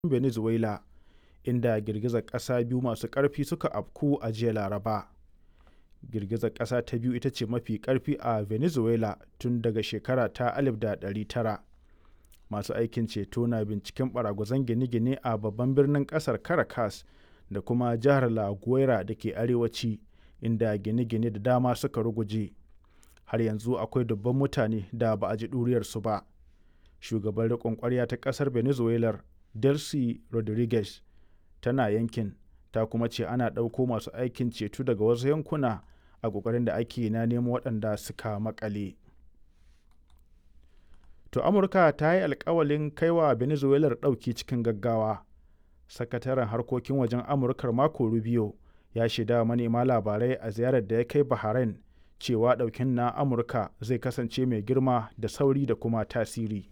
Venezuela, inda girgizar ƙasa biyu masu ƙarfi suka afku a jiya Laraba. Girgizar ƙasa ta biyu ita ce mafi ƙarfi a Venezuela tun daga shekara ta 1900. Masu aikin ceto na binciken ɓaragwazon gine-gine a babban birnin ƙasar Caracas da kuma jihar La Guaira da ke arewaci, inda gine-gine da dama suka ruguje. Har yanzu akwai dubban mutane da ba a ji ɗuriyarsu ba. Shugaban riƙon ƙwarya ta ƙasar Venezuelar, Delcy Rodriguez, tana yankin, ta kuma ce ana ɗauko masu aikin ceto daga wasu yankuna a ƙoƙarin da ake na nemo waɗanda suka maƙale. To Amurka ta yi alkawalin kai wa Venezuelar ɗauki cikin gaggawa. Sakataren harkokin wajen Amurkar Marco Rubio ya shaida wa manema labarai a ziyarar da ya kai Bahrain cewa ɗaukin na Amurka zai kasance mai girma da sauri da kuma tasiri.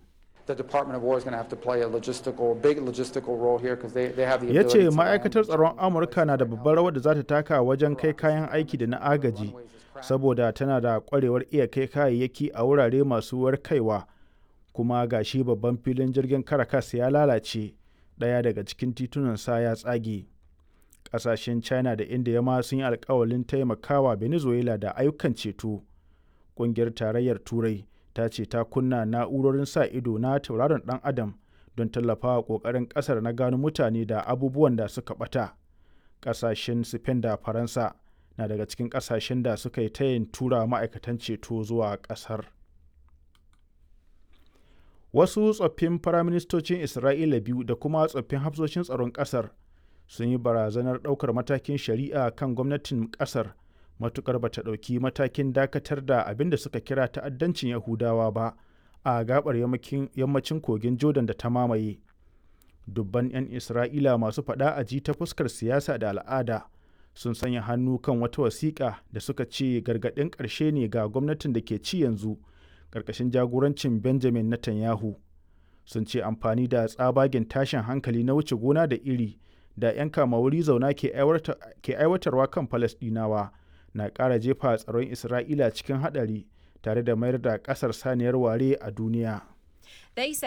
Ya ce ma'aikatar tsaron Amurka na da babbar rawar da za ta taka wajen kai kayan aiki da na agaji, saboda tana da kwarewar iya kai kayayyaki a wurare masu kaiwa kuma ga shi babban filin jirgin Caracas ya lalace, ɗaya daga cikin titunansa ya tsage. Ƙasashen China da India ma sun yi alkawalin taimakawa Venezuela da ayyukan ceto. Ƙungiyar Tarayyar Turai ta ce ta kunna na'urorin sa ido na tauraron dan adam don tallafawa kokarin kasar na gano mutane da abubuwan da suka bata kasashen spain da faransa na daga cikin kasashen da suka yi tayin tura ma'aikatan ceto zuwa kasar wasu tsoffin firaministocin isra'ila biyu da kuma tsoffin hafsoshin tsaron kasar sun yi barazanar daukar matakin shari'a kan gwamnatin kasar matukar ba ta ɗauki matakin dakatar da abin da suka kira ta'addancin yahudawa ba a gabar yammacin kogin jordan da ta mamaye dubban 'yan isra'ila masu faɗa a ji ta fuskar siyasa da al'ada sun sanya hannu kan wata wasiƙa da suka ce gargaɗin ƙarshe ne ga gwamnatin da ke ci yanzu ƙarƙashin jagorancin benjamin netanyahu sun ce amfani da tsabagen tashin hankali na wuce gona da iri da 'yan kama wuri zauna ke aiwatarwa kan falasɗinawa na ƙara jefa tsaron Isra'ila cikin haɗari tare da mayar da ƙasar saniyar ware a duniya.